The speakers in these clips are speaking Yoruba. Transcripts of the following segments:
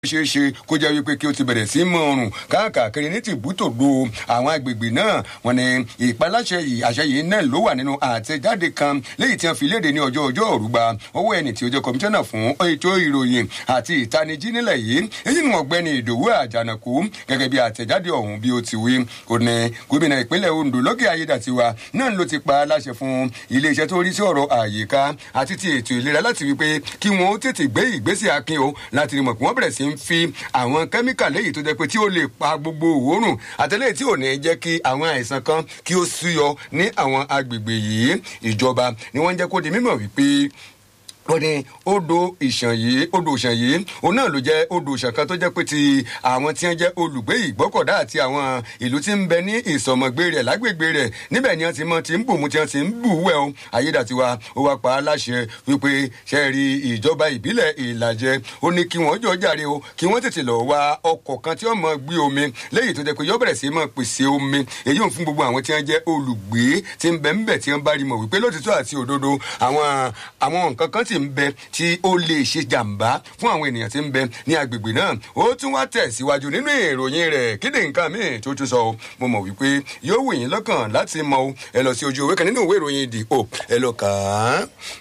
ṣeé ṣe kó jẹ́ wípé kí o ti bẹ̀rẹ̀ sí mọ ọrùn káàkiri ní tìbútòdó àwọn agbègbè náà wọn ni ìpaláṣẹ yìí àṣẹ yìí náà ló wà nínú àtẹjáde kan léyìí tí wọn fi léde ní ọjọ́ ọjọ́ òrùba ọwọ́ ẹni tí ó jẹ́ kọmíṣánná fún ètò ìròyìn àti ìtanijí nílẹ̀ yìí èyí ni ọ̀gbẹ́ni ìdòwú àjànàkú gẹ́gẹ́ bí àtẹjáde ọ̀hún bí ó ti wí ó ní gómìnà ìpínlẹ̀ ondo lókè ayédàtiwa náà ló ti pa aláṣẹ fún iléeṣẹ́ tó rí sí ọ̀rọ̀ àyíká àti ti ètò ìlera láti wípé kí wọn ó tètè gbé ìgbésẹ̀ akin o láti rí mọ̀ pé wọ́n bẹ̀rẹ̀ sí ń fi àwọn kẹ́míkà léyìí tó jẹ́ pé tí ó lè pa gbogbo òórùn àtẹlẹ́yìn tí ò ní jẹ́ kí àwọn àìsàn kan kí ó súyọ ní àwọn agbègbè yìí ìjọba ni wọ́n ń jẹ́ kó di mímọ̀ wípé ó ní odò ìṣàn yìí odò ìṣàn yìí òun náà ló jẹ odò ìṣàn kan tó jẹ pé ti àwọn tí wọn jẹ olùgbé ìgbọkọdá àti àwọn ìlú tí ń bẹ ní ìsọmọgbé rẹ lágbègbè rẹ níbẹ ni wọn ti mọ ti ń bùnmu tí wọn ti ń bùwẹ o ayédàtiwa ó wá pa á láṣẹ wípé ṣe rí ìjọba ìbílẹ̀ ìlàjẹ ó ní kí wọ́n jọ jàre o kí wọ́n tètè lọ wá ọkọ̀ kan tí wọ́n mọ gbé omi léyìí tó jẹ pé yọ bẹ̀rẹ̀ sí mọ pèsè omi èyí ò fún gbogbo àwọn tí wọ́n jẹ́ olùgbé tí ń bẹ ń bẹ̀ tí wọ́n bá rí mọ̀ wípé lótìtọ́ àti òdodo àwọn àwọn nǹkan kan ti ń bẹ tí ó lè ṣe jàǹbá fún àwọn ènìyàn tí ń bẹ ní agbègbè náà ó tún wá tẹ̀síwájú nínú ìròyìn rẹ̀ kéde nǹkan míì tó tún sọ o mo mọ̀ wípé yóò wù yín lọ́kàn láti mọ o ẹ lọ sí ojú òwe kan nínú ìwé ìròyìn the hope ẹ lọ kà á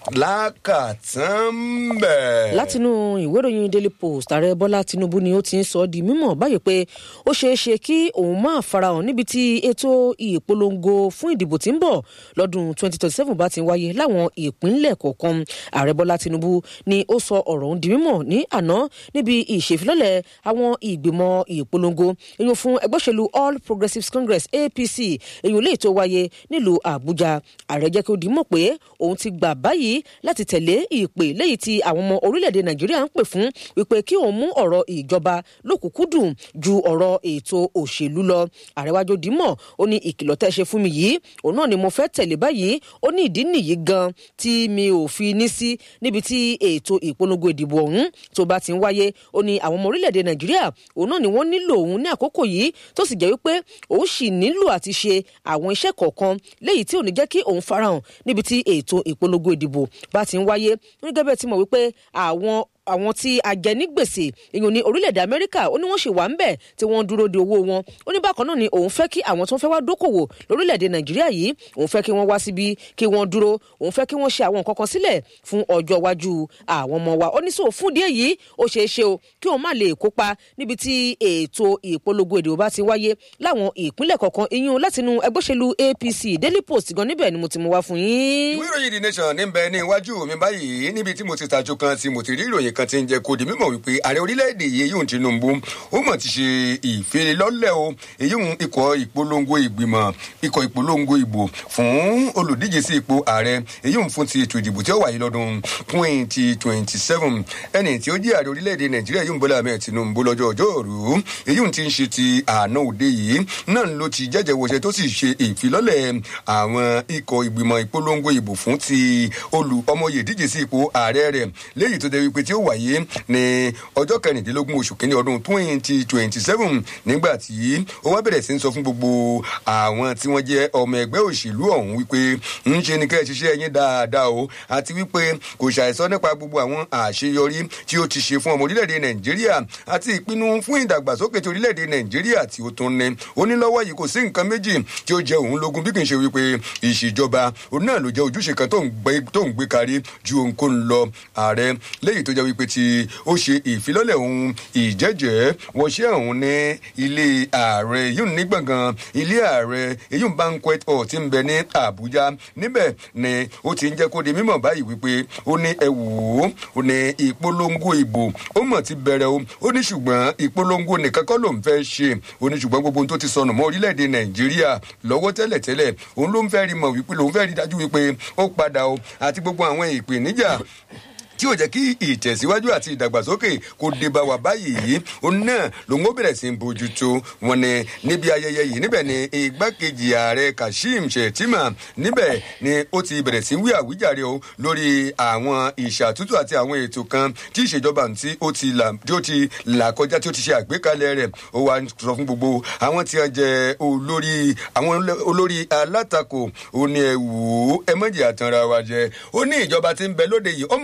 lákàtàn bẹ̀. látinú ìwé ìròyìn daily post ààrẹ bọ́lá tinubu ni ó ti ń sọ di mímọ̀ báyìí pé ó ṣeé ṣe kí òun máa farahàn níbi tí ètò ìpolongo fún ìdìbò tí ń bọ̀ lọ́dún 2027 bá ti ń wáyé láwọn ìpínlẹ̀ kọ̀ọ̀kan ààrẹ bọ́lá tinubu ni ó sọ ọ̀rọ̀ ọ̀hún di mímọ̀ ní àná níbi ìṣèfilọ́lẹ̀ àwọn ìgbìmọ̀ ìpolongo èyàn fún ẹgbẹ́ òṣèlú all progressives congress apc èyàn lè tó wáyé nílùú àbújá ààrẹ jẹ́ kí ó di mọ̀ pé òun ti gbà báyìí láti tẹ̀lé ìpè léyìí tí àwọn ọmọ orílẹ̀-èdè nàìjíríà ń pè fún wípé kí òun mú ọ̀rọ̀ ìjọba lókùnkúndùn ju ọ̀rọ̀ ètò òṣèlú lọ ààrẹ wájú dímọ̀ ó ní ìkìlọ̀ tẹ́ ṣe fún mi yìí òun náà ni mo fẹ́ tẹ̀lé báyìí ó ní ìdí nìyí gan tí mi ò fi ní sí níbi tí ètò ìpolongo ìdìbò ọ̀hún tó bá ti ń wáyé ó ní àwọn ọmọ orílẹ̀-èdè nàìjíríà òun náà ni wọ́n nílò òun ní àkókò yìí tó sì jẹ́ wípé òun sì nílò àti ṣe àwọn iṣẹ́ kọ̀ọ̀kan léyìí tí ò ní jẹ́ kí òun farahàn níbi tí ètò ìpolongo ìdìbò bá ti ń wáyé gẹ́gẹ́ bẹ́ẹ̀ ti mọ̀ wípé àwọn àwọn tí ajẹnigbèsè ìyún ní orílẹ̀-èdè amẹ́ríkà ó ní wọ́n ṣì wà ń bẹ̀ tí wọ́n dúró de owó wọn ó ní bákan náà ni òun fẹ́ kí àwọn tó ń fẹ́ wá dókòwò lórílẹ̀-èdè nàìjíríà yìí òun fẹ́ kí wọ́n wá síbi kí wọ́n dúró òun fẹ́ kí wọ́n ṣe àwọn nǹkan kan sílẹ̀ fún ọjọ́ iwájú àwọn ọmọ wa ó ní sọ fún díẹ̀ yìí ó ṣeé ṣe o kí òun má lè kópa níbi tí ètò ìpolongo ìdìbò bá ti wáyé láwọn ìpínlẹ̀ kọ̀ọ̀kan iyún látinú ẹgbẹ́ òṣèlú apc daily post gan níbẹ̀ ni mo ti mú wá fún yín. ìwé ìròyìn the nation ní bẹ ní iwájú mi báyìí níbi tí mo ti tajú kan tí mo ti rí ìròyìn kan ti ń jẹ kó di mímọ̀ wípé ààrẹ orílẹ̀-èdè yìí yóò tinubu ó mọ̀ ti ṣe ìfilélọ́lẹ̀ o èyí ń ikọ̀ ìpolongo ìgbìmọ̀ ikọ̀ ìpolongo ìbò fún olùdíje sí ipò ààrẹ èyí ń fún ti ètò ìdìbò tí ó wáyé lọ́dún twenty twenty seven ẹni tí ó jẹ́ ààrẹ orílẹ̀-èdè nàìjíríà yóò ń bọ́lá ahmed tinubu lọ́jọ́ ọjọ́ òru èyí ń ti ń ṣe ti àná òde yìí náà ló ti jẹ́jẹ́ wọṣẹ́ tó sì ṣe ìfilọ́lẹ̀ àwọn ikọ̀ ìgbìmọ̀ ìpolongo ìbò fún ti olù ọmọye díje sí ipò ààrẹ rẹ̀ léyìí tó jẹ́ wípé tí ó wáyé ní ọjọ́ kẹrìndínlógún oṣù kínní ọdún twenty twenty seven nígbà tí ó wá bẹ̀rẹ̀ sí ń sọ fún gbogbo àwọn tí wọ́n jẹ́ ọmọ ẹgbẹ́ òṣèlú ọ̀hún wípé ń ṣe ni kẹ́ ẹ ṣiṣẹ́ yín dáadáa o àti wípé kò ṣàìsọ nípa gbogbo àwọn àṣeyọrí tí ó ti ṣe fún ọmọ orílẹ̀-èdè nàìjíríà àti ìpinnu fún ìdàgbàsókè ti orílẹ̀-èdè nàìjíríà tí ó tún ní onílọ́wọ́ yìí kò sí nǹkan méjì tí ó jẹ òun lógún bí kì í ṣe wípé ìṣèjọba òun náà ló jẹ́ ojúṣe kan tó ń gbé kárí ju ohunkóhun lọ ààrẹ léyìí tó jẹ́ wípé tí ó ṣe ìfilọ́lẹ̀ ohun ìjẹ́jẹ́ wọṣẹ́ ọ̀hún ní ilé ààrẹ yóò ní gbọ̀ngàn ilé ààrẹ èyí ń banquet hall ti ń bẹ ní àbújá níbẹ̀ ni ó ti ń jẹ́ kó di mímọ̀ báyìí wípé ó ní ẹ wò ó ó ní ìpolongo ìbò ó mọ̀ ti bẹ̀rẹ̀ o ó ní ṣùgbọ́n ìpolongo nìkan kọ́ ló ń fẹ́ ṣe ó ní ṣùgbọ́n gbogbo ohun tó ti sọnù mọ́ orílẹ̀-èdè nàìjíríà lọ́wọ́ tẹ́lẹ̀tẹ́lẹ̀ òun ló ń fẹ́ rí mọ̀ wípé lòun fẹ́ rí dájú wípé ó padà o àti gbogbo àwọn ìpèníjà tí yóò jẹ́ kí ìtẹ̀síwájú àti ìdàgbàsókè kó dé bá wa báyìí òun náà lòun ó bẹ̀rẹ̀ sí í bójútó wọn ni níbi ayẹyẹ yìí níbẹ̀ ni igbákejì ààrẹ kashim shettima níbẹ̀ ni ó ti bẹ̀rẹ̀ sí wí àwíjàre o lórí àwọn ìṣàtúntò àti àwọn ètò kan tí ìṣèjọba tí ó ti là tí ó ti là kọjá tí ó ti ṣe àgbékalẹ̀ rẹ̀ ó wá sọ fún gbogbo àwọn tí wọ́n jẹ olórí àwọn olórí alátakò ó ní ẹ wò ó ẹ mọ̀jì àtànra wa jẹ ó ní ìjọba tí ń bẹ lóde yìí ó mọ̀ ń ṣe bẹ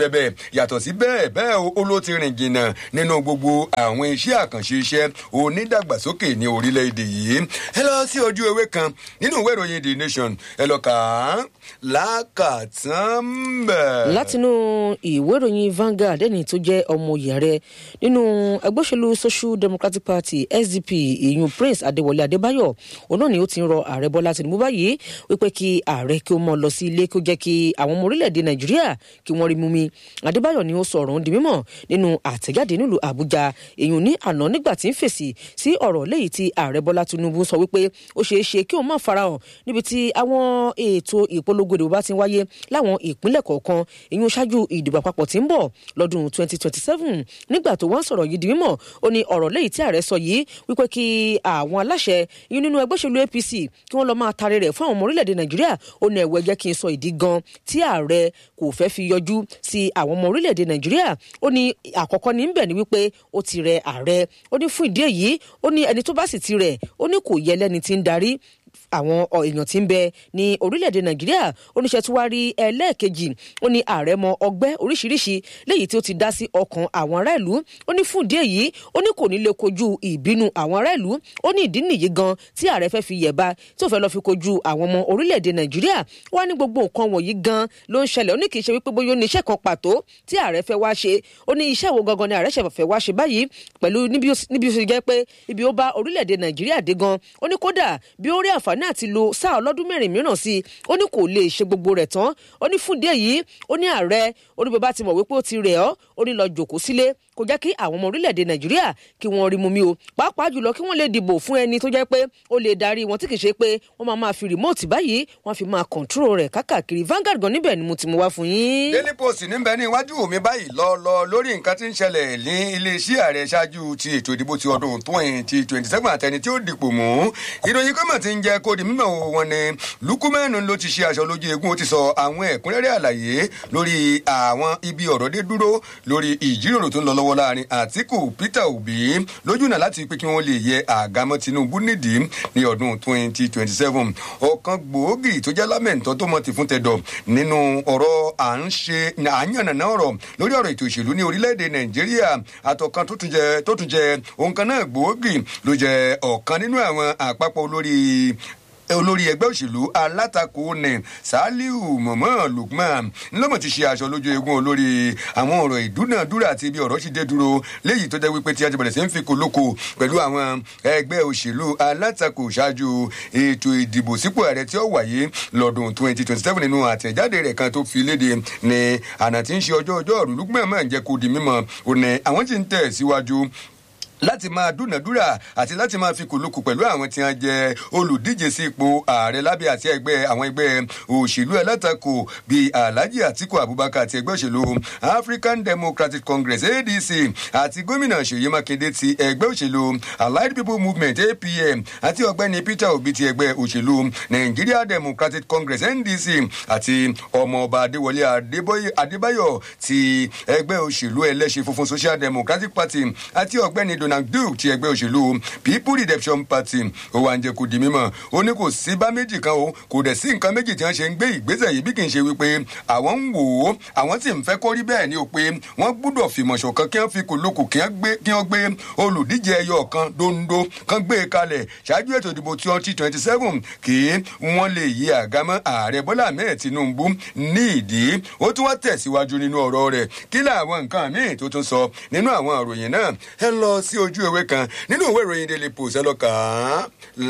jẹ́ bẹ́ẹ̀ yàtọ̀ sí bẹ́ẹ̀ bẹ́ẹ̀ ó ló ti rìn jìnnà nínú gbogbo àwọn iṣẹ́ àkànṣe iṣẹ́ onídàgbàsókè ní orílẹ̀-èdè yìí ẹ lọ sí ojú ewé kan nínú ìwé ìròyìn the nation ẹ lọ kà á lákàtàn bẹ́ẹ̀. látinú ìwé ìròyìn Vanguard ẹni tó jẹ́ ọmọ òye rẹ nínú ẹgbẹ́ òṣèlú Social Democratic Party SDP ìyún Prince Adéwọlé Adébáyọ̀ òun náà ni ó ti ń rọ ààrẹ Bọ́lá Tinubu báyìí wípé kí ààrẹ kí ó mọ lọ sí ilé kí ó jẹ́ kí àwọn ọmọ orílẹ̀-èdè Nàìjíríà kí wọ́n rí mú mi Adébáyọ̀ ni ó sọ ọ̀rọ̀ di mímọ̀ nínú àtẹ̀jáde nílùú Àbújá èyàn ní àná nígbà tí ń fèsì sí ọ̀rọ̀ léyìí tí ààrẹ Bọ́lá Tinubu sọ wípé ó ṣeé ṣe kí òun má farahàn níbi tí àwọn ètò ìpolongo ìdìbò bá ti wáyé láwọn ìpínlẹ̀ kọ̀ọ̀kan èyàn ṣáájú ìdìbò àpapọ̀ tí ń bọ̀ lọ́dún 2027 nígbà tó wọ́n sọ̀rọ̀ yìí di mímọ̀ ó ní ọ̀rọ̀ léyìí tí ààrẹ sọ yìí wípé kí àwọn aláṣẹ yìí nínú ẹgbẹ́ òṣèlú APC kí wọ́n lọ máa taari rẹ̀ fún àwọn ọmọ orílẹ̀-èdè Nàìjíríà ó ní ẹ̀wọ̀ ẹ̀jẹ̀ kí n sọ ìdí gan tí ààrẹ kò fẹ́ fi yọjú sí àwọn ọmọ orílẹ̀-èdè Nàìjíríà ó ní àkọ́kọ́ ní bẹ̀ ni wípé ó ti rẹ ààrẹ ó ní fún ìdí èyí ó ní ẹni tó bá sì ti rẹ̀ ó ní kò yẹ lẹ́ni tí ń darí àwọn èèyàn tí ń bẹ ní orílẹ̀-èdè nàìjíríà oníṣẹ́ tí wàá rí ẹlẹ́ẹ̀kejì ó ní ààrẹ mọ ọgbẹ́ oríṣiríṣi léyìí tí ó ti dá sí ọkàn àwọn ará ìlú ó ní fún ìdí èyí ó ní kò ní lè kojú ìbínú àwọn ará ìlú ó ní ìdí nìyí gan tí ààrẹ fẹ́ fi yẹ̀ba tí ó fẹ́ lọ́ọ́ fi kojú àwọn ọmọ orílẹ̀-èdè nàìjíríà wá ní gbogbo nǹkan wọ̀nyí gan ló ń ṣẹlẹ̀ ó ní kì í ṣe wípé bóyá ó ní iṣẹ́ kan pàtó tí ààrẹ fẹ́ wá ṣe ó ní iṣẹ́ wo gangan ni ààrẹ ṣe fẹ́ wá ṣe báyìí pẹ̀lú níbi ó ṣe jẹ́ pé ibi ó bá orílẹ̀-èdè nàìjíríà dé gan ó ní kódà bí ó rí àǹfààní àǹfààní àti lo sáà ọlọ́dún mẹ́rin mìíràn sí i ó ní kò lè ṣe gbogbo rẹ̀ tán ó ní fún díẹ̀ yìí ó ní ààrẹ ó ní bàbá ti mọ̀ wípé ó ti rẹ̀ ọ́ ó ní lọ jòkó sílé kò jẹ́ kí àwọn ọmọ orílẹ̀-èdè nàìjíríà kí wọ́n rí mu mi o pàápàá jùlọ kí wọ́n lè dìbò fún ẹni tó jẹ́ pé ó lè darí wọn tí kì í ṣe pé wọ́n máa máa fi rìmọ́ọ̀tì báyìí wọ́n fi máa kọ̀ǹtúrò rẹ̀ kákàkiri Vanguard gan níbẹ̀ ni mo ti mú wá fún yín. Daily Post níbẹ̀ ní iwájú mi báyìí lọ lọ lórí nǹkan tí ń ṣẹlẹ̀ ní iléeṣẹ́ ààrẹ ṣáájú ti ètò ìdìbò ti ọdún twenty twenty seven àtẹni tí ó dìpò mú ìròyìn kọ́mọ̀ ti ń jẹ́ kó di mímọ̀ wọn ni lukumenu ló ti ṣe aṣọ lójú eégún ó ti sọ àwọn ẹ̀kúnrẹ́rẹ́ àlàyé lórí àwọn ibi ọ̀rọ̀ dé dúró lórí ìjíròrò tó ń lọ lọ́wọ́ láàrin Àtíkù Peter Obi lójúnà láti pé kí wọ́n lè yẹ àgámọ́ Tinubu nídìí ní ọdún twenty twenty seven ọ̀kan gbòógì tó jẹ́ lámẹ̀ntọ́ tó mọ̀ ti fún tẹ̀dọ̀ nínú ọ̀rọ̀ à ń ṣe àyànnàná ọ̀rọ̀ lórí ọ̀rọ̀ ètò ìṣèlú ní orílẹ̀-èdè Nàìjíríà àtọ̀kan tó tún jẹ tó tún jẹ òun kan náà gbòógì ló jẹ ọ̀kan nínú àwọn àpapọ̀ olórí olórí ẹgbẹ́ òṣèlú alátakò ní saliu mọ̀mọ́ lukman ńlọ́mọ̀ ti ṣe aṣọ lójú eégún olórí àwọn ọ̀rọ̀ ìdúnàdúrà àti ibi ọ̀rọ̀ ti dé dúró léyìí tó jẹ́ wípé tí a ti bẹ̀rẹ̀ sí ń fi kolóko pẹ̀lú àwọn ẹgbẹ́ òṣèlú alátakò ṣáájú ètò ìdìbò sípò ààrẹ tí ó wáyé lọ́dún twenty twenty seven nínú àtẹ̀jáde rẹ̀ kan tó fi léde ní àná tí ń ṣe ọjọ́ ọjọ́ ọ̀rùn lukman máa ń jẹ́ kó di mímọ̀ òní àwọn tí ń tẹ̀ síwájú láti máa dúnàdúrà àti láti máa fi kùlùkù pẹ̀lú àwọn tí wọ́n jẹ́ olùdíje sí ipò ààrẹ lábẹ́ àti ẹgbẹ́ àwọn ẹgbẹ́ òṣèlú alátakò bíi alhaji atiku abubakar àti ẹgbẹ́ òṣèlú african democratic congress adc àti gómìnà ṣèyí mákindé ti ẹgbẹ́ òṣèlú allied people movement apm àti ọ̀gbẹ́ni peter obi ti ẹgbẹ́ òṣèlú nigeria democratic congress ndc àti ọmọọba adéwọlé adébáyọ̀ ti ẹgbẹ́ òṣèlú ẹlẹ́ṣin funfun social democratic party àti ọ̀gbẹ́ni donald duke ti ẹgbẹ́ òṣèlú people redemption party ó wá ń jẹ́ kó di mímọ̀ ó ní kò sí bá méjì kan o kò dẹ̀ sí nǹkan méjì tí wọ́n ṣe ń gbé ìgbésẹ̀ yìí bí kì í ṣe wípé àwọn ń wò ó àwọn sì ń fẹ́ kó rí bẹ́ẹ̀ ni o pé wọ́n gbúdọ̀ fìmọ̀ ṣọ̀kan kí wọ́n fi kòlókò kí wọ́n gbé olùdíje ẹyọ kan dondo kan gbé e kalẹ̀ ṣáájú ètò ìdìbò twenty twenty seven kí wọ́n lè yí àgámọ́ ààrẹ bọ́lá ahmed tinubu ní ìdí ó tún wá tẹ̀síwájú nínú ọ̀rọ̀ rẹ̀ kí làwọn nǹkan míì tó tún sọ nínú àwọn àròyìn náà ẹ lọ sí ojú ewé kan nínú ìwé ìròyìn daily post ẹ lọ kà á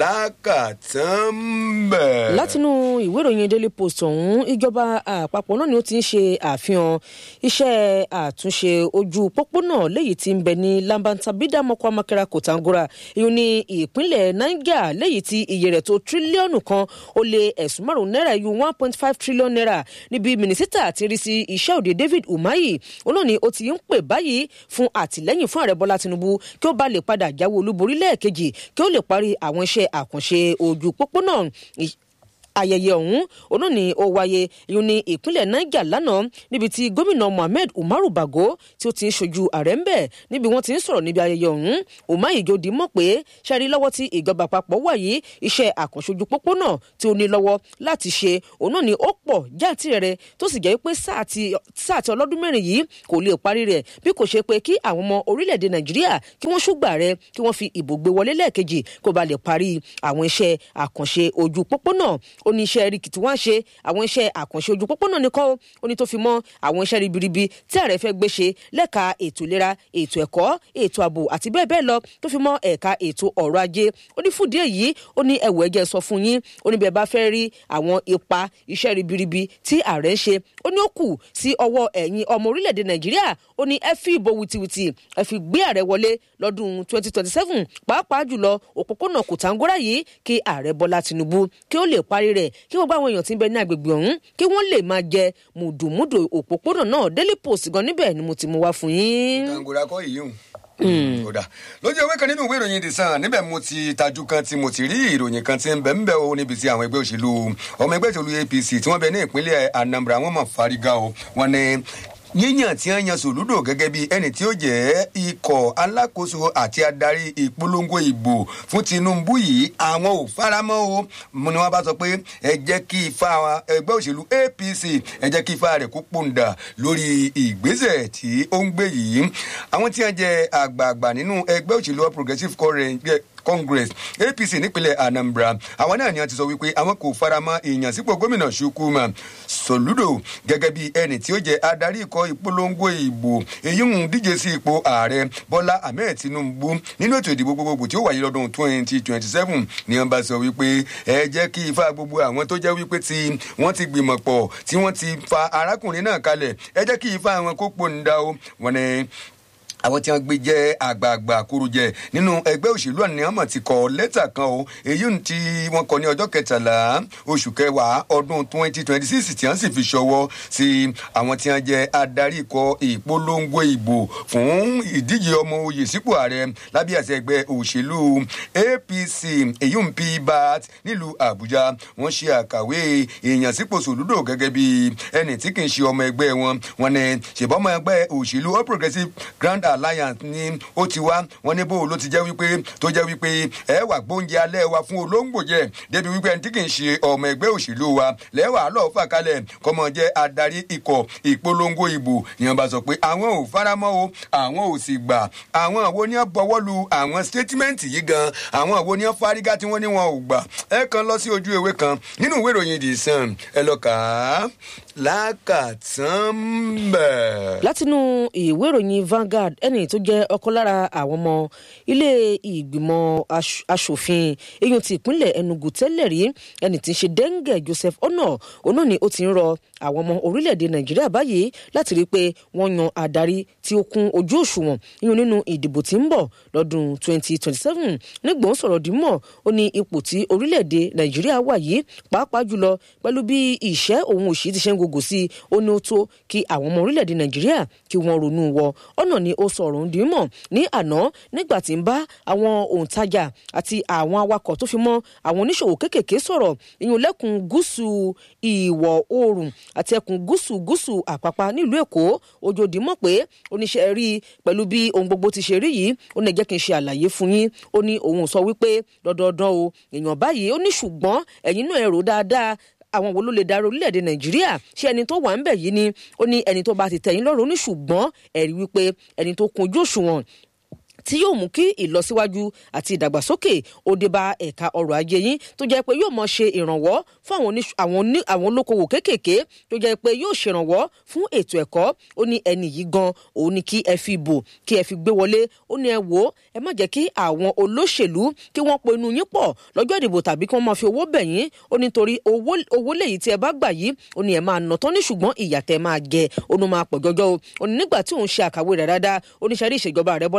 lákàtàn bẹ́ẹ̀. látinú ìwé ìròyìn daily post ọ̀hún ìjọba àpapọ̀ náà ni ó ti ń ṣe àfihàn iṣẹ́ àtúnṣe ojú pópónà léyìí tí ń bẹ ní lambantabida mọ́kọ́ amakera kòtàngora ìyún ní ìpínlẹ̀ niger léyìí tí iye rẹ̀ tó tírílíọ̀nù kan ó lé ẹ̀sùn márùn-ún náírà ìyún one point five trillion naira níbi mínísítà ti rí sí iṣẹ́ òde david umahi òun náà ni ó ti ń pè báyìí fún àtìlẹ́yìn fún ààrẹ bọ́lá tinubu kí ó bá lè padà jáwé olúborí lẹ́ẹ̀kejì kí ó lè parí àwọn iṣẹ́ àkànṣe ojú pópónà ayẹyẹ ọ̀hún òun náà ni ó wáyé ìyún ní ìpínlẹ̀ niger lánàá níbi tí gómìnà mohammed umaru bago tí ó ti ń ṣojú ààrẹ ń bẹ̀ níbi wọ́n ti ń sọ̀rọ̀ níbi ayẹyẹ ọ̀hún umar ijodi mọ̀ pé ṣẹ́rí lọ́wọ́ tí ìjọba àpapọ̀ wà yìí iṣẹ́ àkànṣojú pópónà tí ó ní lọ́wọ́ láti ṣe òun náà ni ó pọ̀ jáàtìrẹrẹ tó sì jẹ́ pé sáà ti ọlọ́dún mẹ́rin yìí kò lè parí rẹ̀ bí kò ṣe pé kí àwọn ọmọ orílẹ̀-èdè nàìjíríà kí wọ́n ṣùgbà rẹ̀ kí wọ́n fi ìbò gbé wọlé lẹ́ẹ̀kejì kó ba lè parí àwọn iṣẹ́ àkànṣe ojú pópónà ó ní iṣẹ́ rìkìtì wá ń ṣe àwọn iṣẹ́ àkànṣe ojú pópónà nìkan ó ní tó fi mọ́ àwọn iṣẹ́ ribiribi tí ààrẹ fẹ́ gbé ṣe lẹ́ka ètò ìlera ètò ẹ̀kọ́ ètò ààbò àti bẹ́ẹ̀ bẹ́ẹ̀ lọ tó fi mọ́ ẹ̀ka ètò ọ̀rọ̀ ajé ó ní fúdìí èyí ó ní ẹ̀wọ̀ ẹ̀jẹ̀ sọ fún yín ó ní bẹ́ẹ̀ bá fẹ́ rí àwọn ipa iṣẹ́ ribiribi tí ààrẹ ń ṣe ó ní ó kù sí ọwọ́ ẹ̀yin ọmọ orílẹ̀-èdè nàìjíríà ó ní ẹ fi ìbò wìtìwìtì ẹ fi gbé ààrẹ wọlé lọ́dún 2027 pàápàá jùlọ òpópónà kòtàngórà yìí kí ààrẹ bọ́lá tinubu kí ó lè parí rẹ̀ kí gbogbo àwọn èèyàn tí ń bẹ ní agbègbè ọ̀hún kí wọ́n lè máa jẹ mùdùmùdù òpópónà náà daily post gan níbẹ̀ ni mo ti mú wá fún yín. kòtàngórà kọ́ yìí hùn kódà lójú ewé kan nínú ìwé ìròyìn the sun níbẹ̀ mo ti tajú kan tí mo ti rí ìròyìn kan tí ń bẹ̀ ń bẹ̀ o níbi tí àwọn ẹgbẹ́ òṣèlú ọmọ ẹgbẹ́ òṣèlú apc tí wọ́n bẹ ní ìpínlẹ̀ anambra wọ́n mọ̀ fárígá o wọ́n ní yíyàn tí wọ́n yan sòlúdò gẹ́gẹ́ bí ẹni tí ó jẹ́ ikọ̀ alákòóso àti adarí ìpolongo ìbò fún tinubu yìí àwọn ò faramọ́ o mo ni wọ́n bá sọ pé ẹ jẹ́ kí ifá ẹgbẹ́ òṣèlú apc ẹ jẹ́ kí ifá rẹ̀ kó pòǹdà lórí ìgbésẹ̀ tí ó ń gbé yìí àwọn tí wọ́n jẹ́ àgbààgbà nínú ẹgbẹ́ òṣèlú all progressives congress apc nípínlẹ̀ anambra àwọn náà ni wọ́n ti sọ wípé àwọn kò faramọ́ ìyànsípò gómìnà chukwuma soludo gẹ́gẹ́ bí ẹni tí ó jẹ́ adarí ikọ̀ ìpolongo ìbò èyí ń díje sí ipò ààrẹ bọ́lá ahmed tinubu nínú ètò ìdìbò gbogbogbò tí ó wáyé lọ́dún twenty twenty seven ni wọ́n bá sọ wípé ẹ jẹ́ kí ifá gbogbo àwọn tó jẹ́ wípé tí wọ́n ti gbìmọ̀ pọ̀ tí wọ́n ti fa arákùnrin náà kalẹ̀ ẹ jẹ́ kí ifá àwọn kó pòǹda o wọ́n ní àwọn tí wọn gbé jẹ àgbààgbà kúrújẹ nínú ẹgbẹ òṣèlú àníyànmọ ti kọ lẹtà kan o èyí tí wọn kọ ní ọjọ kẹtàlá oṣù kẹwàá ọdún twenty twenty six tí wọn sì fi ṣọwọ sí àwọn tí wọn jẹ adarí ikọ ìpolongo ìbò fún ìdíje ọmọ oyè sípò ààrẹ lábẹ́ àṣẹ ẹgbẹ́ òṣèlú apc èyí ń bí bat nílùú àbújá wọn ṣe àkàwé èèyàn sípò sòlúdò gẹ́gẹ́ bí ẹni tí kì í ṣe ọmọ ẹgbẹ́ wọn wọn ni ṣèbọ́mọ ẹgbẹ́ òṣèlú all progressives grand alliance ni ó ti wá wọn ní bó ló ti jẹ́ wípé tó jẹ́ wípé ẹ wà gbóúnjẹ alẹ́ wa fún olóńgbò jẹ débi wípé ẹni tí kì í ṣe ọmọ ẹgbẹ́ òṣèlú wa lẹ́wà lọ́ọ́ fà kalẹ̀ kọ́mọ jẹ́ adarí ikọ̀ ìpolongo ìbò ìyẹn bá sọ pé àwọn ò faramọ́ o àwọn ò sì gbà àwọn àwo ni wọ́n bọwọ́ lu àwọn statement yìí gan àwọn àwo ni wọ́n fárígá tí wọ́n ní wọn ò gbà ẹ kan lọ sí ojú ewé kan nínú ìwé ìròyìn the sun ẹ lọ kà á lákàtàn bẹ́ẹ̀. látinú ìwé ìròyìn Vanguard ẹni tó jẹ́ ọ̀kan lára àwọn ọmọ ilé ìgbìmọ̀ asòfin eyín ti ìpínlẹ̀ Enugu tẹ́lẹ̀ rí ẹni tí ń ṣe Denge Joseph Ono ono ni ó ti ń rọ àwọn ọmọ orílẹ̀-èdè Nàìjíríà báyìí láti rí i pé wọ́n yan adarí tí ó kún ojú òṣùwọ̀n yíyan nínú ìdìbò tí ń bọ̀ lọ́dún 2027 nígbòó sọ̀rọ̀ dìímọ̀ ó ní ipò tí orílẹ̀-èdè Nàìjíríà wà yìí pàápàá jùlọ pẹ̀lú bí ìṣẹ́ òun òṣì ti ṣe ń gògò sí i ó ní ó tó kí àwọn ọmọ orílẹ̀-èdè Nàìjíríà kí wọ́n ronú wọ ọ̀nà ni ó sọ̀rọ̀ ń dìímọ̀ ní àná nígbà tí ń bá àwọn òǹtajà àti àwọn awakọ̀ tó fi mọ́ àwọn oníṣòwò kéékèèké sọ̀rọ̀ ìyún lẹ́kùn gúúsù ìwọ̀ oòrùn àti ẹkùn gúúsù gúúsù àpápá nílùú Èkó ojoodi mọ̀ pé oníṣẹ́ rí i pẹ̀lú bí ohun gbogbo ti ṣe rí yìí ó ní jẹ́ kí n ṣe àlàyé fún yín ó ní òun sọ wípé dandandan o èèyàn báyìí ó ní ṣùgbọ́n ẹ̀yin náà ẹ̀rọ dáadáa àwọn wo ló lè darí orílẹ̀-èdè nàìjíríà ṣé ẹni tó wà ń bẹ̀ yìí ni ó ní ẹni tó bá ti tẹ̀yìn lọ́rùn ó ní ṣùgbọ́n ẹ̀rí wípé ẹni tó kún ojú òṣùwọ̀n tí yóò mú kí ìlọsíwájú àti ìdàgbàsókè ó dé bá ẹ̀ka ọrọ̀ ajé yín tó jẹ́ pé yóò mọ ṣe ìrànwọ́ fún àwọn olókoòwò kéékèèké tó jẹ́ pé yóò ṣèrànwọ́ fún ètò ẹ̀kọ́ ó ní ẹni yìí gan òun ni kí ẹ fi bò kí ẹ fi gbé wọlé ó ní ẹ wò ó ẹ má jẹ́ kí àwọn olóṣèlú kí wọ́n po inú yín pọ̀ lọ́jọ́ ìdìbò tàbí kí wọ́n máa fi owó bẹ̀ yín ó ní torí owó lèyí tí ẹ bá gbà yìí ó ní ẹ máa nà tán ní ṣùgbọ́n ìyà tẹ máa jẹ ó ní máa pọ̀ jọjọ́ o ó ní nígbà tí òun ṣe àkàwé rẹ̀ dáadáa ó ní sẹ́rí ìṣèjọba rẹ̀ Bọ́lá Tinubu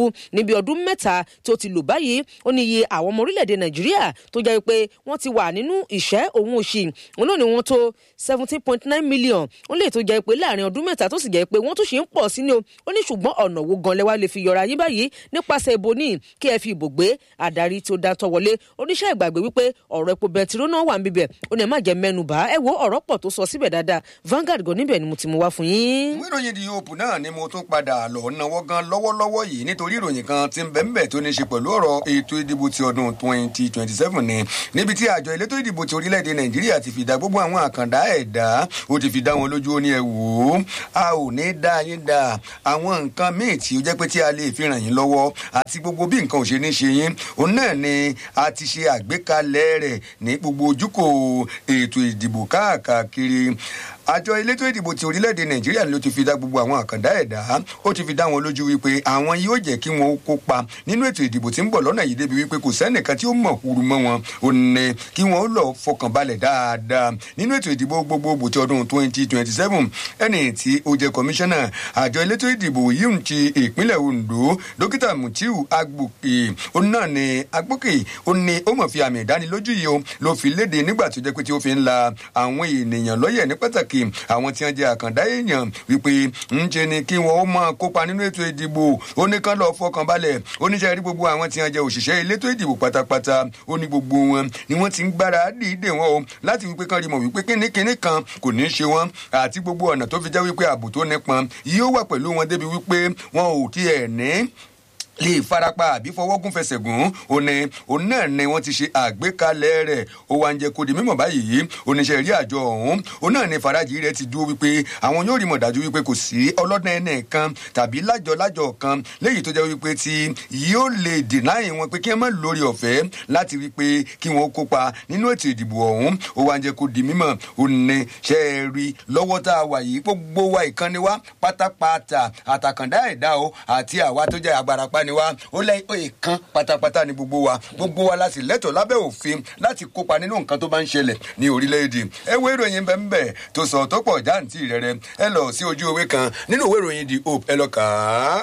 tinubu níbi ọdún mẹ́ta tó ti lò báyìí ó ní iye àwọn ọmọ orílẹ̀-èdè nàìjíríà tó jẹ́ pé wọ́n ti wà nínú ìṣẹ́ òun òṣì òun náà ni wọ́n tó seventeen point nine million ó lè tó jẹ́ pé láàrin ọdún mẹ́ta tó sì jẹ́ pé wọ́n tún ṣe ń pọ̀ sí ni o ó ní ṣùgbọ́n ọ̀nà wo gan lẹ́wà lè fi yọra yín báyìí nípasẹ̀ ìbò ní kí ẹ fi ìbò gbé adarí tó dáńtọ́ wọlé oníṣẹ́ ìgbàgbé wípé ọ̀rọ̀ epo bẹntiró náà wà ń bíbẹ̀ ó ní ẹ má jẹ́ mẹ́nu bá ẹ wo ọ̀rọ̀ pọ̀ tó sọ síbẹ̀ dáadáa Vanguard gan níbẹ̀ ni mo ti mú wá fún yín. ìwé ìròyìn di hope náà ni mo tún padà lọ náwó gan lọ́wọ́lọ́wọ́ yìí nítorí ìròyìn kan ti ń bẹ́ẹ̀ tó ní ṣe pẹ̀lú ọ̀rọ̀ ètò ìdìbò ti ọdún twenty twenty seven ni níbi tí àjọ elétò ìdìbò ti orílẹ̀-èdè nàìjíríà ti fi dá gbogbo àwọn àkàndá ẹ̀dá ó ti fi dá wọn lójú ó ní ẹ wò ó a ò ní dá yín dá àwọn nǹkan míì tí ó jẹ́ pé tí a lè fi ràn yín lọ́wọ́ àti gbogbo bí nǹkan ò ṣe ní ṣe yín òun náà ni a ti ṣe àgbékalẹ̀ rẹ̀ ní gbogbo ojúkò ètò ìdìbò káàkiri àjọ elétò ìdìbò ti orílẹ̀-èdè nàìjíríà ló ti fi dá gbogbo àwọn àkàndá ẹ̀dá ó ti fi dá wọn lójú wípé àwọn yóò jẹ́ kí wọn ó kópa nínú ètò ìdìbò tí ń bọ̀ lọ́nà yìí débi wípé kò sẹ́nìkan tí ó mọ̀ huru mọ́ wọn ò ní kí wọn ó lọ fọkàn balẹ̀ dáadáa nínú ètò ìdìbò gbogbogbò ti ọdún twenty twenty seven ẹni tí ó jẹ́ kọmíṣánná àjọ elétò ìdìbò yìí ti ìpínlẹ̀ ondo dókítà mutiu agbòkè ó náà ní agbókè ó ní ó mọ̀ fi àmì ìdánilójú yìí ó ló fi léde nígbà tó jẹ́ pé tí ó fi ń la àwọn ènìyàn lọ́yẹ̀ ní pàtàkì pàtàkì àwọn tí wọn jẹ àkàndá èèyàn wípé ń ṣe ni kí wọn ó máa kópa nínú ètò ìdìbò ó ní kán lọ fọkàn balẹ̀ oníṣẹ́ rí gbogbo àwọn tí wọn jẹ òṣìṣẹ́ elétò ìdìbò pátápátá ó ní gbogbo wọn ni wọ́n ti ń gbára dìídè wọn o láti wípé kán rí mọ̀ wípé kínníkínní kan kò ní í ṣe wọn àti gbogbo ọ̀nà tó fi jẹ́ wípé ààbò tó nípọn yóò wà pẹ̀lú wọn débi wípé wọn ò tiẹ̀ ní lè farapa àbí fọwọ́gún fẹsẹ̀ gùn ó ní òun náà ni wọ́n ti ṣe àgbékalẹ̀ rẹ̀ ó wá ń jẹ́ kó di mímọ̀ báyìí oníṣẹ́ rí àjọ ọ̀hún òun náà ni farajì rẹ̀ ti dúró wípé àwọn yóò rí mọ̀ dájú wípé kò sí ọlọ́dún ẹnì kan tàbí lájọ lájọ kan léyìí tó jẹ́ wípé tí yóò lè dìnáì wọn pé kí wọ́n má lórí ọ̀fẹ́ láti rí pé kí wọ́n kópa nínú ètò ìdìbò ọ̀hún ó wá ń jẹ́ kó di mímọ̀ ó ní ṣe é rí lọ́wọ́ tá a wà yìí gbogbo wa ìkànnì wa pátápátá àtàkàndá ẹ̀dá o àti àwa tó jẹ́ agbárapá ni wa ó lẹ́ ìkan pátápátá ni gbogbo wa gbogbo wa láti lẹ́tọ̀ọ́ lábẹ́ òfin láti kópa nínú nǹkan tó bá ń ṣẹlẹ̀ ní orílẹ̀-èdè ẹ wo ìròyìn bẹ́ẹ̀ tó sọ tó pọ̀ jáǹtì rẹ̀rẹ̀ ẹ lọ sí ojú ewé kan nínú ìwé ìròyìn the hope ẹ lọ kà á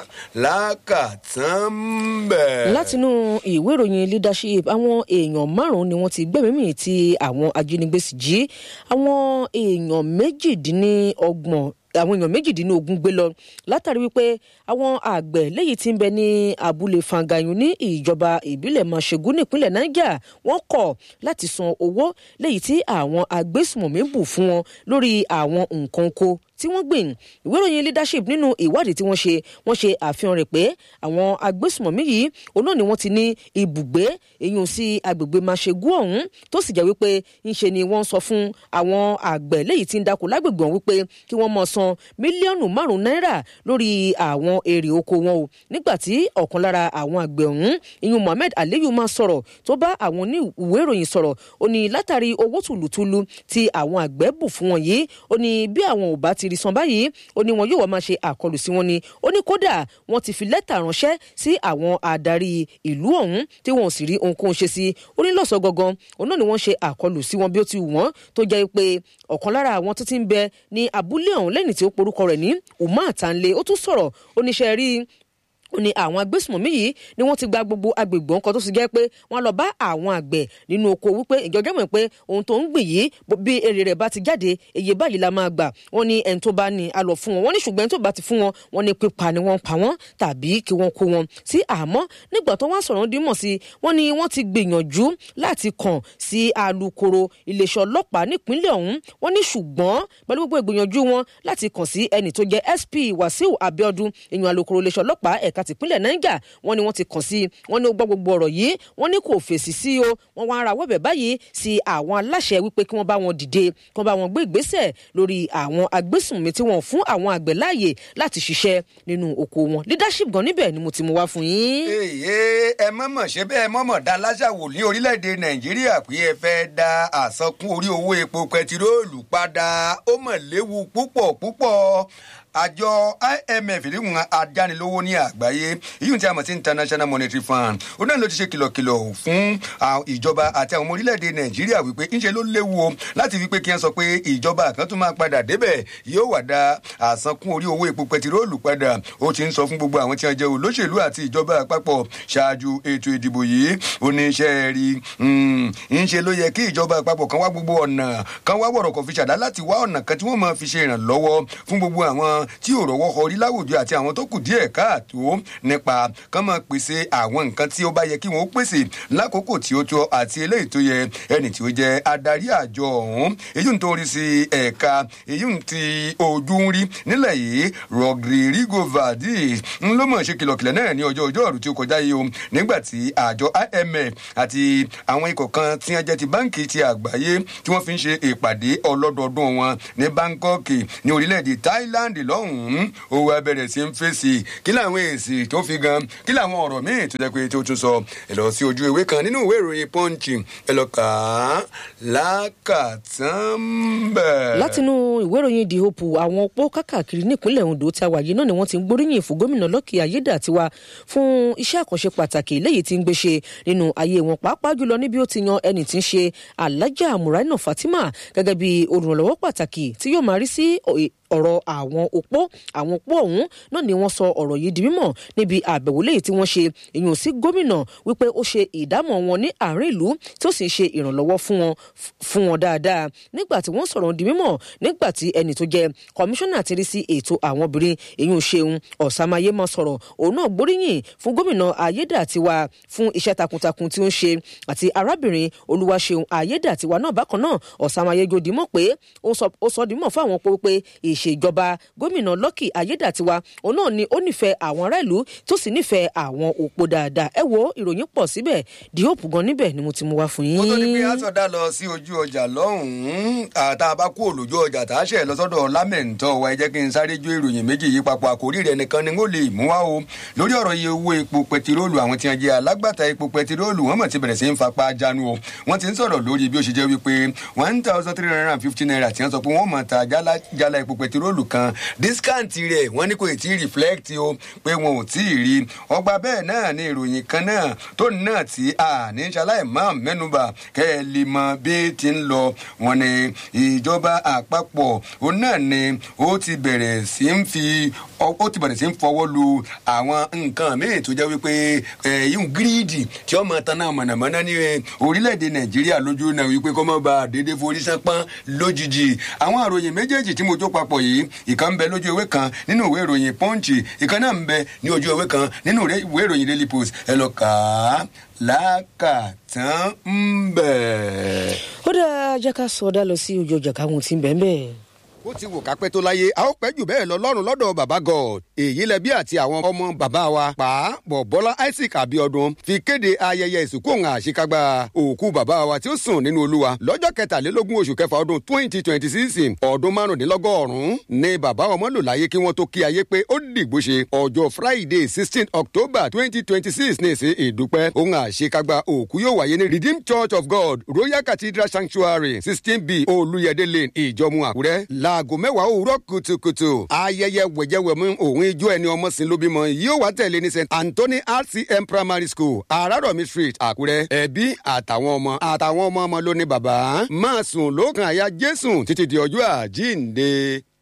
lákàtàn bẹ̀. látinú ìwé ìròyìn leadership àwọn èèyàn márùn-ún ni wọ́n ti gbẹ̀mí tí àwọn ajínigbé sì jí àwọn èèyàn méjìdínlọ́gbọ̀n àwọn èèyàn méjìdínlógún gbé lọ látàrí wípé àwọn àgbẹ̀ léyìí tí ń bẹ ní abúlé fangayun ní ìjọba ìbílẹ̀ mọ̀ṣẹ́gun nípínlẹ̀ niger wọ́n kọ̀ láti san owó léyìí tí àwọn agbésùmọ̀mí bù fún wọn lórí àwọn nǹkan oko tí wọ́n gbìn ìwé ìròyìn leadership nínú ìwádìí tí wọ́n ṣe wọ́n ṣe àfihàn rẹ̀ pé àwọn agbésùmọ̀mí yìí òun náà ni wọ́n ti ní ibùgbé èyàn sí agbègbè máṣegú ọ̀hún tó sì jẹ́ wípé ńṣe ni wọ́n sọ fún àwọn àgbẹ̀ léyìí tí ń dáko lágbègbè ọ̀hún wípé kí wọ́n mọ̀ san mílíọ̀nù márùn-ún náírà lórí àwọn èrè oko wọn o nígbà tí ọ̀kan lára àwọn àgbẹ̀ ọ̀hún ìyún mohammed aliyu máa sọ̀rọ̀ tó bá àwọn ní ìwé ìròyìn sọ̀rọ̀ ó ní látàrí owó tùlùtùlù tí àwọn àgbẹ̀ bù fún wọn yìí ó ní bí àwọn ò bá ti rí san báyìí ó ní wọn yóò wá máa ṣe àkọlù sí wọn ni ó ní kódà wọn ti fi lẹ́tà ránṣẹ́ sí àwọn adarí ìlú ọ̀hún tí wọn ò sì rí ohunkóhun ṣe sí ó ní lọ́sọ̀ gangan òun náà ni wọ́n ṣe àkọlù sí wọn bí ó ti wù wọ́n tó jẹ́ pé ọ̀kan lára àwọn tó ti ń bẹ ní abúlé ọ̀hún lẹ́yìn tí ó porúkọ rẹ̀ ní umar tanle ó tún sọ̀rọ̀ oníṣẹ́ rí ó ní àwọn agbésùmọ̀mí yìí ni wọ́n ti gba gbogbo agbègbè ọ̀kan tó sì jẹ́ pé wọ́n lọ bá àwọn àgbẹ̀ nínú oko wípé ìjọjọ́ mọ̀ pé ohun tó ń gbìn yìí bí èrè rẹ̀ bá ti jáde èyí báyìí la máa gbà wọ́n ní ẹni tó bá ní a lọ fún wọn wọ́n ní ṣùgbọ́n ẹni tó bá ti fún wọn wọ́n ní pípa ni wọ́n pa wọ́n tàbí kí wọ́n kó wọn sí àmọ́ nígbà tó wá sọ̀rọ̀ dímọ̀ sí wọ́n ní wọ́n ti gbìyànjú láti kàn sí alukoro iléeṣẹ́ ọlọ́pàá nípínlẹ̀ ọ̀hún wọ́n ní ṣùgbọ́n pẹ̀lú gbogbo ìgbìyànjú wọn láti kàn sí ẹni tó jẹ́ sp wàsíù abiodun èèyàn alukoro iléeṣẹ́ ọlọ́pàá ẹ̀ka tìpínlẹ̀ niger wọ́n ní wọ́n ti kàn sí wọ́n ní ó gbọ́ gbogbo ọ̀rọ̀ yìí wọ́n ní kò fèsì sí o wọ́n wá ara wọ́bẹ̀ báyìí sí àwọn aláṣẹ wípé kí wọ́n bá wọn dìde kí wọ́n bá wọn gbé ìgbésẹ̀ lórí àwọn agbésùnmí tí wọ́n fún àwọn àgbẹ̀ láàyè láti ṣiṣẹ́ nínú oko wọn leadership gan níbẹ̀ ni mo ti mú wá fún yín. èyí ẹ mọ̀mọ̀ ṣe bẹ́ẹ̀ mọ̀mọ̀ dá láṣàwò ní orílẹ̀-èdè nàìjíríà pé ẹ fẹ́ da àsankún orí owó epo pẹtiróòlù padà ó mọ̀ léwu púpọ̀ púpọ̀ àjọ imf ìdíhùn adánilówó ní àgbáyé ìyún tí a mọ̀ sí international monetary fund ó náà ló ti ṣe kìlọ̀kìlọ̀ fún ìjọba àti àwọn ọmọ orílẹ̀-èdè nàìjíríà wípé ńṣe ló léwu o láti fi pé kí wọ́n sọ pé ìjọba kan tún máa padà débẹ̀ yóò wà dá àsankún orí owó epo pẹtiróòlù padà ó ti ń sọ fún gbogbo àwọn tí wọ́n jẹ́ olóṣèlú àti ìjọba àpapọ̀ ṣáájú ètò ìdìbò yìí oníṣẹ́ rí ńṣe ló yẹ kí ìjọba àpapọ̀ kan wá gbogbo ọ̀nà kan wá wọ̀rọ̀ kan fi ṣàdá láti wá ọ̀nà kan tí wọ́n máa fi ṣe ìrànlọ́wọ́ fún gbogbo àwọn tí ò rọ́wọ́ họrí láwùjọ àti àwọn tó kù díẹ̀ káàtó nípa kán máa pèsè àwọn nǹkan tí ó bá yẹ kí wọ́n ó pèsè lákòókò tí ó tó àti eléyìí tó yẹ ẹni tí ó jẹ́ adarí àjọ ọ̀hún èyí ń torí sí ẹ̀ka èyí ń ti ojú ń rí nílẹ̀ yìí rodrigo valdez ń ló mọ̀ ṣe kìlọ̀kìlọ̀ náà ní ọjọ́ ọjọ́ ọ̀rù tí ó kọjá yìí o nígbà tí àjọ imf àti àwọn ikọ̀ kan tí wọ́n jẹ́ ti báǹkì ti àgbáyé tí wọ́n fi ń ṣe ìpàdé ọlọ́dọọdún wọn ní bangkok ní orílẹ̀-èdè thailand lọ́hùn-ún ó wá bẹ̀rẹ̀ sí ń fèsì kí làwọn èsì tó fi gan kí làwọn ọ̀rọ̀ míì tó jẹ́ pé tó tún sọ ẹ lọ sí ojú ìwé kan nínú ìwé ìròyìn punch ẹ lọ kà á lákàtàn bẹ́ẹ̀. látinú ìwé ìròyìn the hope àwọn opó kákàkiri nípínlẹ̀ ondo tí a wà yìí náà ni wọ́n ti ń gbóríyìn fún gómìnà lọ́kì ayédàtiwa fún iṣẹ́ àkànṣe pàtàkì léyìí tí ń gbé ṣe nínú ayé wọn pàápàá jùlọ níbi ó ti yan ẹni tí ń ṣe alájà muraina fatima gẹ́gẹ́ bí olùrànlọ́wọ́ pàtàkì tí yóò máa rí sí ọ̀rọ̀ àwọn opó àwọn opó ọ̀hún náà ni wọ́n sọ ọ̀rọ̀ yìí di mímọ̀ níbi àbẹ̀wò léyìí tí wọ́n ṣe ìyún sí gómìnà wípé ó ṣe ìdámọ̀ wọn ní àárín ìlú tí ó sì ń ṣe ìrànlọ́wọ́ fún wọn fún wọn dáadáa nígbà tí wọ́n sọ̀rọ̀ di mímọ̀ nígbà tí ẹnì tó jẹ́ kọmíṣánná ti rí sí ètò àwọn obìnrin ìyún ṣeun ọ̀sàmáyé máa sọ̀rọ̀ òun náà gbóríyìn fún gómìnà ayédàtiwa fún iṣẹ́ takuntakun tí ó ń ṣe àti arábìnrin olúwaṣeun ayédàtiwa náà bákan náà ọ̀sàmáyé jòdì mọ̀ pé ó sọ di mọ̀ fún àwọn pé ìṣèjọba gómìnà lọ́kì ayédàtiwa òun náà ni ó nífẹ̀ẹ́ àwọn ará ìlú tó sì nífẹ̀ẹ́ àwọn òpó dáadáa ẹ wo ìròyìn pọ̀ síbẹ̀ di hope gan níbẹ̀ ni mo ti mú wá fún yín. mo tó ní pé àtọ̀dá lọ sí ojú ọjà lọ́hùn-ún àtà bá kú òlójú ọjà tá a ṣe lọ́sọ́dọ̀ lámẹ̀ntọ́ wa ẹ jẹ́ kí n sáré jó ìròyìn méjì yìí papọ̀ àkórí rẹ̀ nìkan ni ó lè mú wá o lórí ọ̀rọ̀ iye owó epo pẹtiróòlù àwọn tí wọ́n jẹ́ alágbàtà epo pẹtiróòlù wọ́n mọ̀ ti bẹ̀rẹ̀ sí ń fapá jánu o wọ́n ti ń sọ̀rọ̀ lórí bí ó ṣe jẹ́ wípé one thousand three hundred and fifty naira tí wọ́n sọ pé wọ́n mọ̀ ta jálá epo pẹtiróòlù kan dískáǹtì rẹ̀ wọ́n ní kò tí ì reflect o pé wọn ò tí ì rí ọgbà bẹ́ẹ̀ náà ni ìròyìn kan náà tó náà tí a ní ṣaláì máa mẹ́nuba kẹ́ ẹ lè mọ bí ti ń lọ wọn ni ìjọba àpapọ̀ òun náà ni ó ti bẹ̀rẹ̀ sí ń fi ó ti bẹ̀rẹ̀ sí ń fọwọ́ lu àwọn nǹkan míì tó jẹ́ wípé yíyún gírídì tí wọ́n máa tan náà mọ̀nàmọ́ná ní orílẹ̀-èdè nàìjíríà lójú náà wípé kọ́ mọ́ bá dédé forí sánpọ́n lójijì àwọn àròyìn méjèèjì tí mo tó papọ̀ yìí ìkan ń bẹ lójú ewé kan nínú ìwé ìròyìn pọ́ǹchì ìkan náà ń bẹ ní ojú ewé kan nínú ìwé ìròyìn daily post ẹ lọ kà á lákàtàn ń bẹ̀. ó dáa jẹ́ ká sọ ọ́ dá lọ sí ojú ọjà káwọn tí ń bẹ́ẹ̀ bẹ́ẹ̀ ó ti wò kápẹ́ tó láyé a ó pẹ́ jù bẹ́ẹ̀ lọ lọ́rùn lọ́dọ̀ bàbá god èyí lẹbí àti àwọn ọmọ bàbá wa pa bọ̀bọ́lá isaac abiodun fi kéde ayẹyẹ ìsìnkú òun àṣekágbá òkú bàbá wa tí ó sùn nínú olúwa lọ́jọ́ kẹtàlélógún oṣù kẹfà ọdún twenty twenty six ọdún márùndínlọ́gọ́rùn-ún ni bàbá ọmọ lò láyé kí wọ́n tó kí ayé pé ó dìgbò ṣe ọjọ́ friday sixteen october twenty twenty six ní ìsìn ìdúpẹ́ òun àṣekágbá òkú yóò wáyé ní redeemed church of god royal cathedral sanctuary sixteen b olúyẹdẹ lane ìjọmú àkúrẹ́ la aago mẹ́wàá òwúrọ̀ kùtùkùtù ayẹyẹ wẹ̀jẹ̀wẹ̀mú òun ijó ẹni ọmọ sí ló bímọ yóò wá tẹ̀lé ní st anthony rcm primary school araromi street àkúrẹ́ ẹbí àtàwọn ọmọ àtàwọn ọmọ ọmọ ló ní bàbá máa sùn lókàn àyà jésù títí di ọjọ́ àjíǹde.